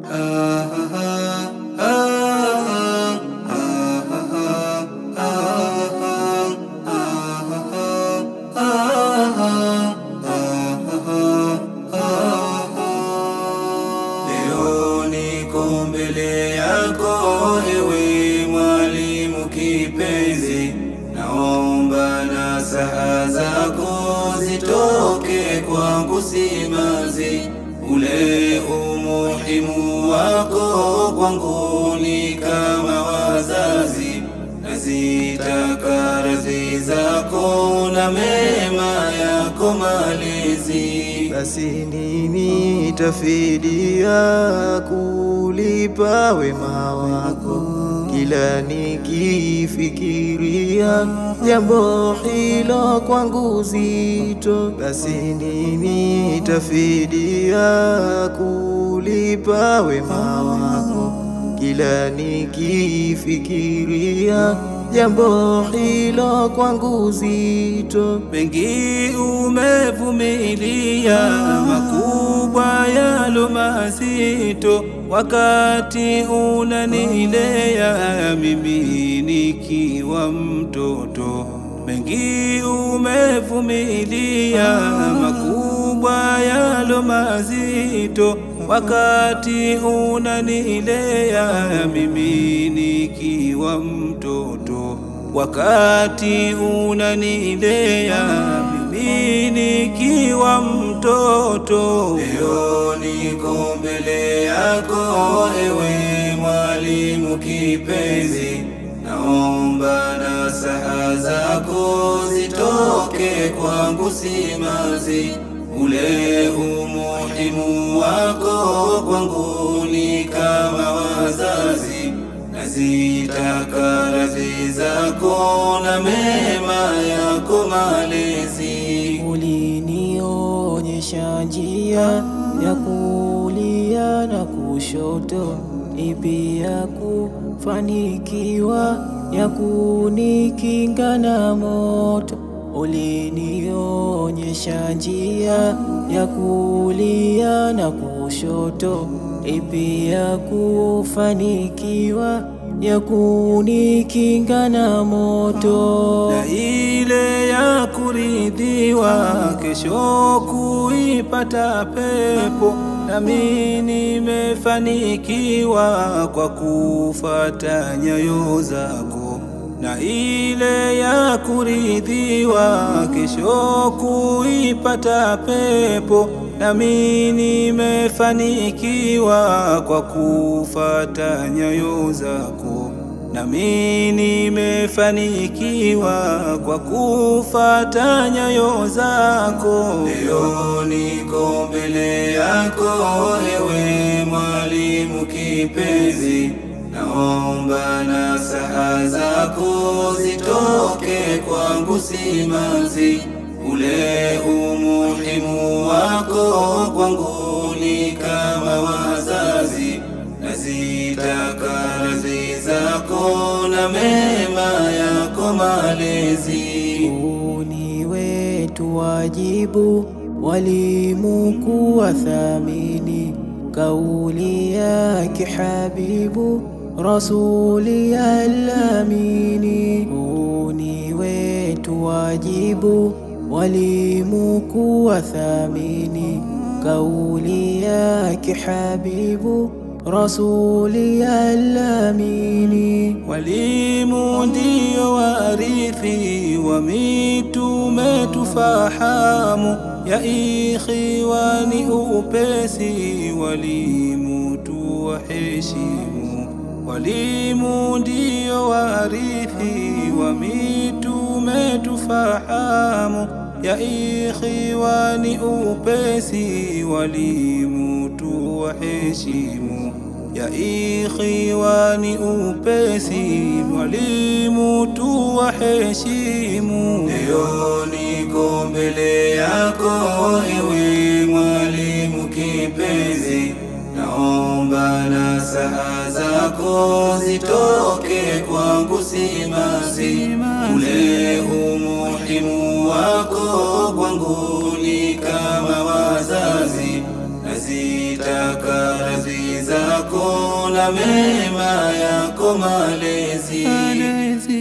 Leo niko mbele yako, ewe mwalimu kipenzi, naomba nasaha zako zitoke kwangu simanzi. Ule umuhimu wako kwangu ni kama wazazi, nazitaka radhi zako na mema yako malezi. Basi nini tafidia kulipa wema wako? Kila nikifikiria jambo hilo kwangu zito. Basi nini tafidia kulipa wema wako? Kila nikifikiria jambo hilo kwangu zito. Mengi umevumilia, makubwa yalo mazito, wakati unanilea mimi nikiwa mtoto. Mengi umevumilia, makubwa yalo mazito, wakati unanilea mimi nikiwa mtoto wakati unanilea mimi nikiwa mtoto. Leo niko mbele yako, ewe mwalimu kipenzi, naomba nasaha zako zitoke kwangu simanzi. Ule umuhimu wako kwangu ni kama wazazi nazitaka radhi zako na mema yako malezi. Ulinionyesha njia ya kulia na kushoto, ipi ya kufanikiwa, ya kunikinga na moto. Ulinionyesha njia ya kulia na kushoto, ipi ya kufanikiwa, ya kunikinga na moto. na ile ya kuridhiwa, kesho kuipata pepo. Nami nimefanikiwa kwa kufata nyayo zako, na ile ya kuridhiwa, kesho kuipata pepo. Nami nimefanikiwa kwa kufata nyayo zako nami nimefanikiwa kwa kufata nyayo zako. Leo niko mbele yako, ewe mwalimu kipenzi, naomba nasaha zako zitoke kwangu simanzi. Ule umuhimu wako kwangu ni kama wazazi, nazitaka radhi zako na mema yako malezi. Huu ni wetu wajibu, walimu kuwathamini, kauli yake habibu rasuli alamini. Huu ni wetu wajibu, walimu kuwathamini, kauli yake habibu rasuli alamini. Walimu ndio warithi wa mitume, tufahamu ya ikhiwani upesi, walimu tuwaheshimu. Walimu ndio warithi wa mitume, tufahamu ya ikhiwani upesi, walimu tuwaheshimu ya ikhiwani upesi, mwalimu tuwaheshimu. Leo niko mbele yako, ewe mwalimu kipenzi, naomba nasaha zako zitoke kwangu simanzi. Ule umuhimu wako kwangu ni kama wazazi, nazitaka radhi zako na mema yako malezi